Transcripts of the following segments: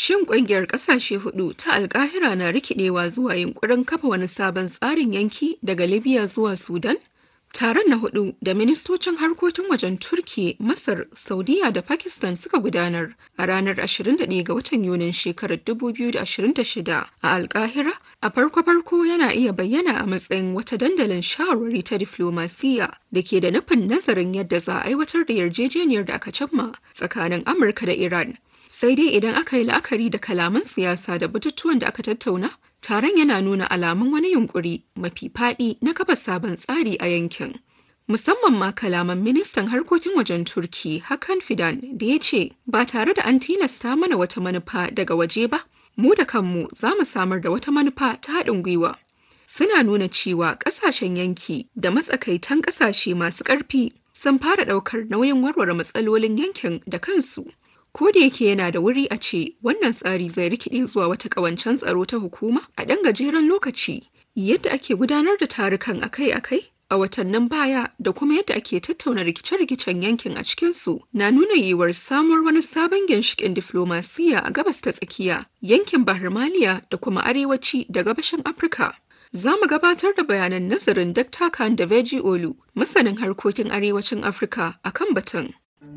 Shin ƙungiyar ƙasashe hudu ta alkahira na rikidewa zuwa yunkurin kafa wani sabon tsarin yanki daga Libya zuwa Sudan? Taron na hudu da ministocin harkokin wajen Turki, Masar, Saudiya da Pakistan suka gudanar a ranar 21 ga watan Yunin shekarar 2026 a Alkahira a farko-farko yana iya bayyana a matsayin wata dandalin shawarwari ta diflomasiya da ke da nufin nazarin yadda za a aiwatar da yarjejeniyar da aka cimma tsakanin Amurka da Iran. Sai dai idan aka yi la'akari da kalaman siyasa da batutuwan da aka tattauna, taron yana nuna alamun wani yunkuri mafi faɗi na kafa sabon tsari a yankin. Musamman ma kalaman ministan harkokin wajen Turki Hakan Fidan da ya ce ba tare da an tilasta mana wata manufa daga waje ba, mu da kanmu za mu samar da wata manufa ta haɗin gwiwa. Suna nuna cewa ƙasashen yanki da matsakaitan ƙasashe masu ƙarfi sun fara ɗaukar nauyin warware matsalolin yankin da kansu. ko da yake yana da wuri a ce wannan tsari zai rikide zuwa wata ƙawancen tsaro ta hukuma a ɗan gajeren lokaci yadda ake gudanar da tarukan akai-akai a watannin baya da kuma yadda ake tattauna rikice-rikicen yankin a cikinsu na nuna yiwuwar samuwar wani sabon ginshiƙin diflomasiyya a gabas ta tsakiya yankin bahar maliya da kuma arewaci da gabashin afirka za mu gabatar da bayanan nazarin Dr. Khan da Veji Olu, masanin harkokin arewacin Afirka a kan batun.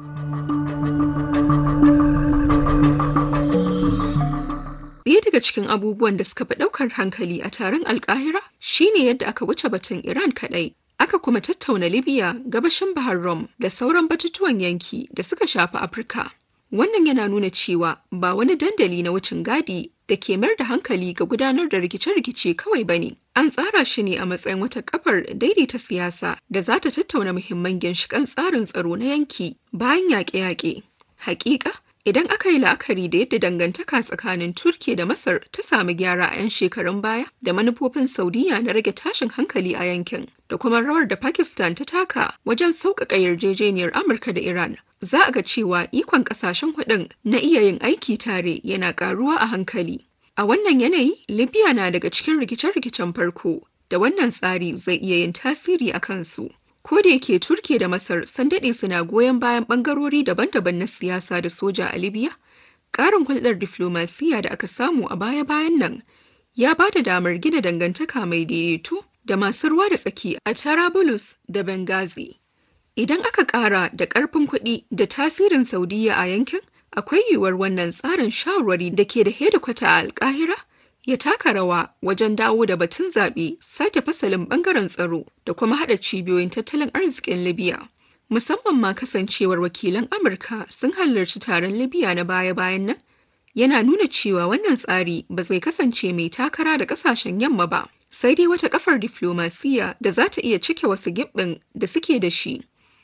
Ɗaya daga cikin abubuwan da suka fi ɗaukar hankali a taron alkahira shine yadda aka wuce batun Iran kaɗai. Aka kuma tattauna Libya, gabashin Bahar Rum da sauran batutuwan yanki da suka shafi Afirka. Wannan yana nuna cewa ba wani dandali na wucin gadi da ke mayar da hankali ga gudanar da rikice-rikice kawai ba ne. An tsara shi ne a matsayin wata kafar daidaita siyasa da za ta tattauna muhimman ginshiƙan tsarin tsaro na yanki bayan yaƙe-yaƙe. Hakika, Idan aka yi la'akari da yadda dangantaka tsakanin Turki da Masar ta sami gyara a 'yan shekarun baya da manufofin Saudiya na rage tashin hankali a yankin da kuma rawar da Pakistan ta taka wajen sauƙaƙa yarjejeniyar Amurka da Iran, za a ga cewa ikon ƙasashen hudun na iya yin aiki tare yana ƙaruwa a hankali. A wannan yanayi, Libya na daga cikin rikice-rikicen farko da wannan tsari zai iya yin tasiri a kansu. ko da yake turke da masar sun daɗe suna goyon bayan ɓangarori daban-daban na siyasa da soja a libya ƙarin hulɗar diflomasiyya da aka samu a baya-bayan nan ya ba da damar gina dangantaka mai daidaito da masu ruwa da tsaki a Tarabulus da Benghazi. Idan aka ƙara da ƙarfin kuɗi da tasirin Saudiya a yankin, akwai yiwuwar wannan tsarin shawarwari da ke da hedikwata a Alƙahira ya taka rawa wajen dawo da batun zaɓe sake fasalin ɓangaren tsaro da kuma haɗa cibiyoyin tattalin arzikin libya musamman ma kasancewar wakilan amurka sun halarci taron libya na baya-bayan nan yana nuna cewa wannan tsari ba zai kasance mai takara da ƙasashen yamma ba sai dai wata kafar diflomasiyya da za ta iya cike wasu giɓɓin da suke da shi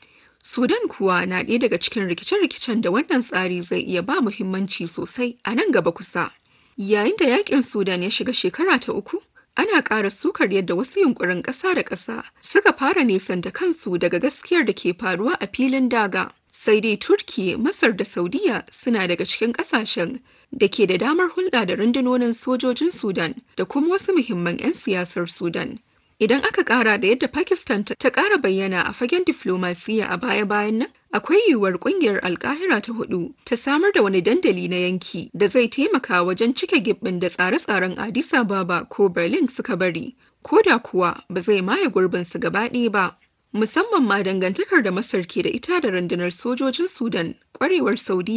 sudan kuwa na ɗaya daga cikin rikice-rikicen da wannan tsari zai iya ba muhimmanci sosai a nan gaba kusa Yayin da yakin Sudan ya shiga shekara ta uku, ana ƙara sukar yadda wasu yunkurin ƙasa da ƙasa suka fara nesanta kansu daga gaskiyar da ke faruwa a filin daga. Sai dai Turki, Masar da Saudiya suna daga cikin ƙasashen da ke da damar hulɗa da rundunonin sojojin Sudan da kuma wasu muhimman 'yan siyasar Sudan. Idan aka ƙara da yadda Pakistan ta ƙara bayyana a fagen diflomasiyya a baya-bayan nan, akwai yiwuwar kungiyar alkahira ta hudu ta samar da wani dandali na yanki da zai taimaka wajen cike gibbin da tsare-tsaren Addis Ababa ko Berlin suka bari, ko da kuwa ba zai maye gurbin su gaba ɗaya ba. Musamman ma dangantakar da Masar ke da ita da rundunar sojojin Sudan, kwarewar Saudi